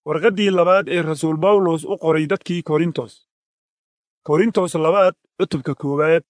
warqaddii labaad ee rasuul bawlos u qoray dadkii korintos korintos labaad cutubka koowaad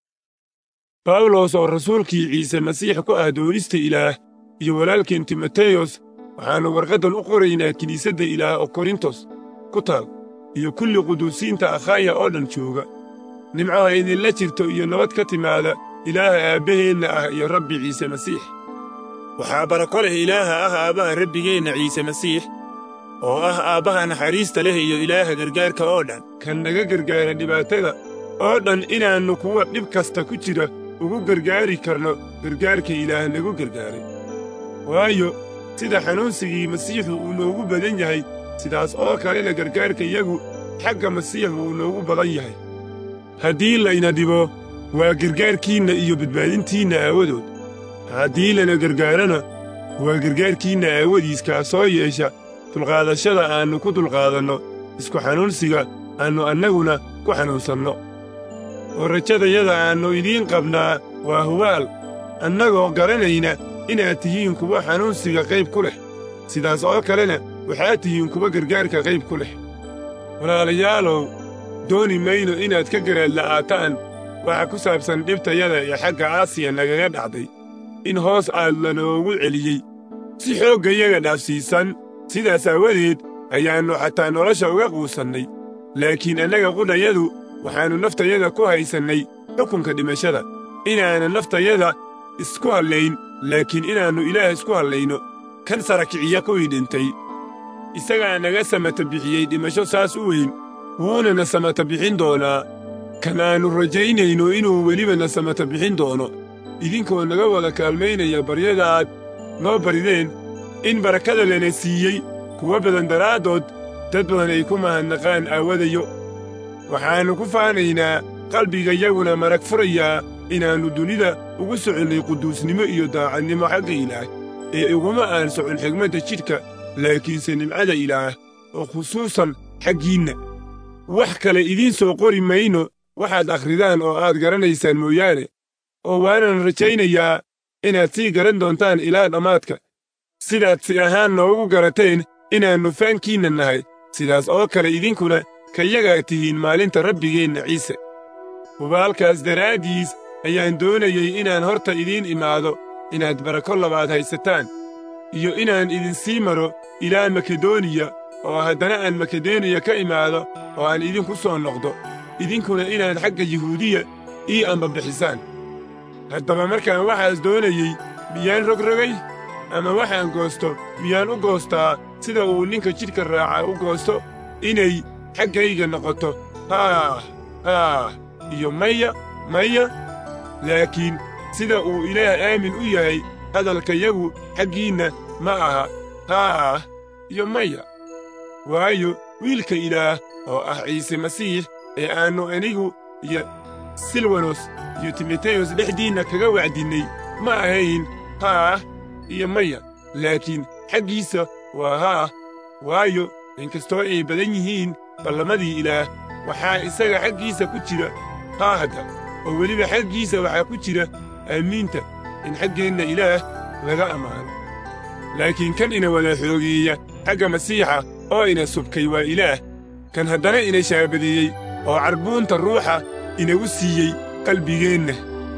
bawlos oo rasuulkii ciise masiix ku ah doonista ilaah iyo walaalkeen timoteyos waxaannu warqaddan u qoraynaa kiniisadda ilaah oo korintos ku taal iyo kulli quduusiinta akhaaya oo dhan jooga nimcaha idinla jirto iyo nabad ka timaada ilaaha aabbaheenna ah iyo rabbi ciise masiix waxaa barako leh ilaaha ah aabbaha rabbigeenna ciise masiix oo ah aabbaha naxariista leh iyo ilaaha gargaarka oo dhan kan naga gargaara dhibaatada oo dhan inaannu kuwa dhib kasta ku jira ugu gargaari karno gargaarka ilaah nagu gargaaray waayo sida xanuunsigii masiixu uu noogu badan yahay sidaas oo kalena gargaarka yagu xagga masiixu uu noogu badan yahay haddii layna dhibo waa gargaarkiinna iyo badbaadintiinna aawadood haddii lana gargaarana waa gargaarkiinna aawadiis kaasoo yeesha dulqaadashada aannu ku dulqaadanno isku xanuunsiga aannu annaguna ku xanuunsanno oo rajadayada aannu idiin qabnaa waa hubaal annagoo garanayna inaad tihiin kuwa xanuunsiga qayb ku leh sidaas oo kalena waxaad tihiin kuwa gargaarka qayb ku leh walaalayaalow dooni mayno inaad ka garaadla'aataan waxa ku saabsan dhibtayada ee xagga aasiya nagaga dhacday in hoos aad lanoogu celiyey si xooggayaga dhaafsiisan sidaas aawadeed ayaannu xataa nolosha uga quusannay laakiin annaga qudhayadu waxaannu naftayada ku haysannay xukunka dhimashada inaanan naftayada isku hallayn laakiin inaannu ilaah isku hallayno kan sarakiciya kuwii dhintay isagaa naga samata bixiyey dhimasho saas u weyn wuunana samata bixin doonaa kan aannu rajaynayno inuu welibana samata bixin doono idinkoo naga wada kaalmaynaya baryada aad noo barideen in barakada lana siiyey kuwa badan daraaddood dad badan ay ku mahadnaqaan aawadayo waxaannu ku faanaynaa qalbigayaguna marag furayaa inaannu dunida ugu soconnay quduusnimo iyo daacadnimo xagga ilaah ee iguma aan socon xigmadda jidhka laakiinse nimcada ilaah oo khusuusan xaggiinna wax kale idiin soo qori mayno waxaad akhridaan oo aad garanaysaan mooyaane oo waanan rajaynayaa inaad sii garan doontaan ilaa dhammaadka sidaad si ahaan noogu garateen inaannu faankiinna nahay sidaas oo kale idinkuna kayagaa tihiin maalinta rabbigeenna ciise hubaalkaas daraaddiis ayaan doonayey inaan horta idiin imaado inaad barako labaad haysataan iyo inaan idinsii maro ilaa makedoniya oo haddana aan makedoniya ka imaado oo aan idinku soo noqdo idinkuna inaad xagga yuhuudiya ii ambabixisaan haddaba markaan waxaas doonayey miyaan rogrogay ama waxaan goosto miyaan u goostaa sida uu ninka jidhka raaca u goosto inay xaggayga noqoto haah haah iyo maya maya laakiin sida uu ilaah aamin u yahay hadalkayagu xaggiinna ma aha haah iyo maya waayo wiilka ilaah oo ah ciise masiix ee aannu anigu iyo silwanos iyo timoteyos dhexdiinna kaga wacdinnay ma ahayn haah iyo maya laakiin xaggiisa waa haah waayo inkastoo ay badan yihiin ballamadii ilaah waxaa isaga xaggiisa ku jira haahda oo weliba xaggiisa waxaa ku jira aamiinta in xaggeenna ilaah laga ammaano laakiin kan ina wada xoogeeya xagga masiixa oo ina subkay waa ilaah kan haddana ina shaabadeeyey oo carbuunta ruuxa inagu siiyey qalbigeenna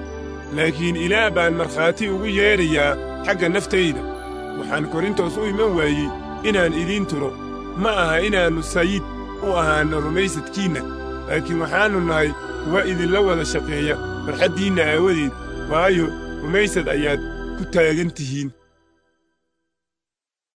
laakiin ilaah baan markhaati ugu yeedhayaa xagga naftayda waxaan korintos u iman waayey inaan idiin turo ma aha inaannu sayid u ahaanno rumaysadkiinna laakiin waxaannu nahay kuwa idinla wada shaqeeya farxaddiinna aawadeed waayo rumaysad ayaad ku taagan tihiin